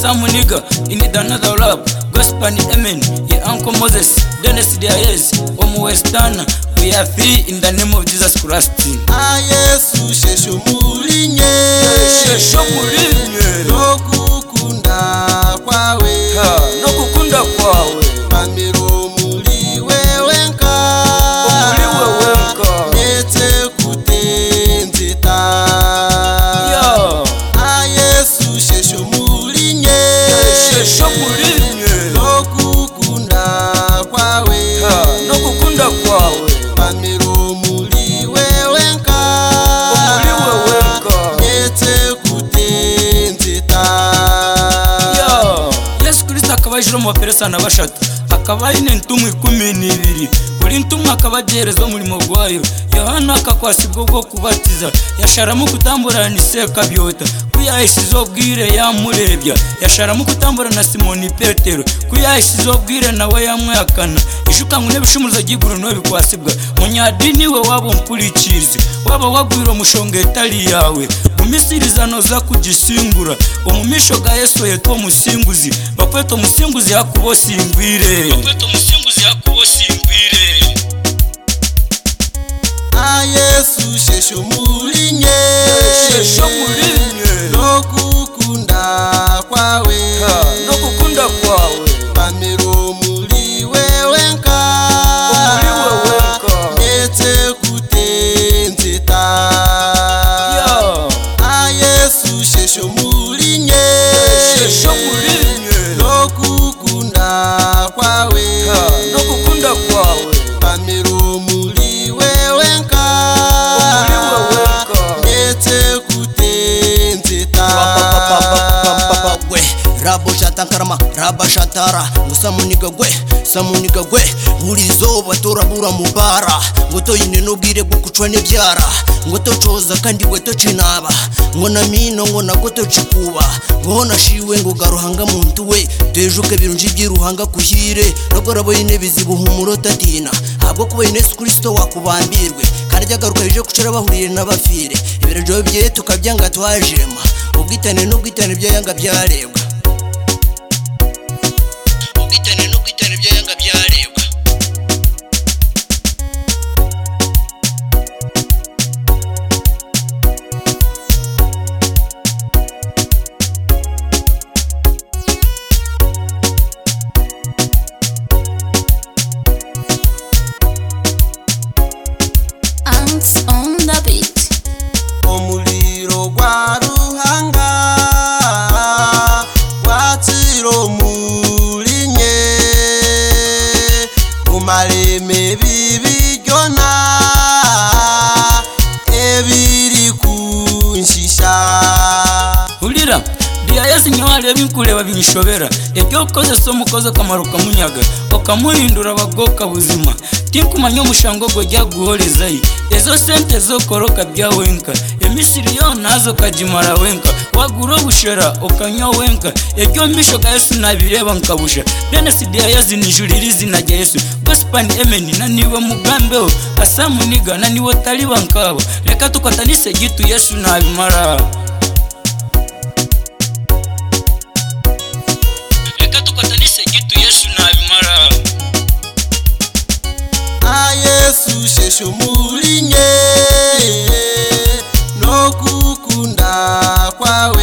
Come on, nigga, you need another rap. Gospel and Amen, yeah, Uncle Moses, Dennis Diaz, Omo Westana. We are free in the name of Jesus Christ. Ah, Yesu shesho mulinye Shesho mulinye. Nokukunda kwawe Ha, nokukunda kwawe. Pamiro muri wewe nka Muri wewe nka. Ndetse kutenzita Yo, Ah, Yesu shesho mulinye shesho mulinye. Nokukunda kwawe Ha, nokukunda kwawe. Pamiro muri wewe nka Muri wewe nka. Ndetse kutenzita Yo, yesu kirisita akaba yishyura amaperezida bashatu akaba ari n'intumwa ikumi n'ibiri buri ntumwa akaba agihereza umurimo rwayo yohana akakwasi ubwo bwo kubatiza yasharamu kutamburana isekabyota ko yahishyizeho bwire yamurebya yasharamu kutamburana simoni petero ko yahishyizeho bwire nawe yamwihakana ishukanywe n'ibishumuzo by'iguru ntibikwasibwa munyadini we waba umkurikirizi waba wagwira umushonga etari yawe umisirizano za kugisingura umumisho ga yesu yetwa umusinguzi bakweta umusinguzi yakubosingwire bakweta umusinguzi yakubosingwire Ah, Yesu shesho mulinye shesho mulinye nokukunda kwawe Ha, no gukunda kwawe pamiro muri wewe nka Muri wewe nka. ndetse kutenzita Yo, Ah, Yesu shesho mulinye shesho mulinye nokukunda kwawe Ha, no gukunda kwawe pamiro muri wewe nka muri wewe nka ndetse kutenzita gwe rabo shatankarama raba shatara ngo samuniga gwe samuniga gwe buri izuba turabura mu bara ngo toyine n'ubwire bwo kucwa n'ibyara ngo tocoza kandi gwe tocinaba ngo na mino ngo nagwe tocikuba ngoho nashiwe ngo garuhanga muntu we tejuke birunji by'iruhanga kuhire nabwo rabo yine bizibuha umurotatina habwo kuba yine yesu kristo wakubambirwe kandi ryagaruka rije kucara bahuriye n'abafire ibirajoro bye tukabyanga twajema ubwitane n'ubwitane byo yanga byarebwa ubwitane n'ubwitane byo yanga byarebwa Ants on the beat. umuriro gwa ruhanga gwatiro mulinye umareme bibiryona ebiri kunshisha urira diya yesu niyo wareba inkureba binshobera ibyo ukoze si umukozi akamaro ukamunyaga ukamuhindura abagoka buzima tinkumanya umushango go jya guhorezayi ezo sente zokoroka bya wenka emisiri yo nazo kajimara wenka wagura obushera ukanywa wenka ebyo misho ga yesu nabireba nkabusha bene si diya yesu nijuru iri izina rya yesu gospani emeni na niwe mugambeho asamuniga na niwe taliba nkabo reka tukatanise gitu yesu nabimara reka tukatanise gitu yesu nabimara a yesu shesho mulinye nokukunda kwawe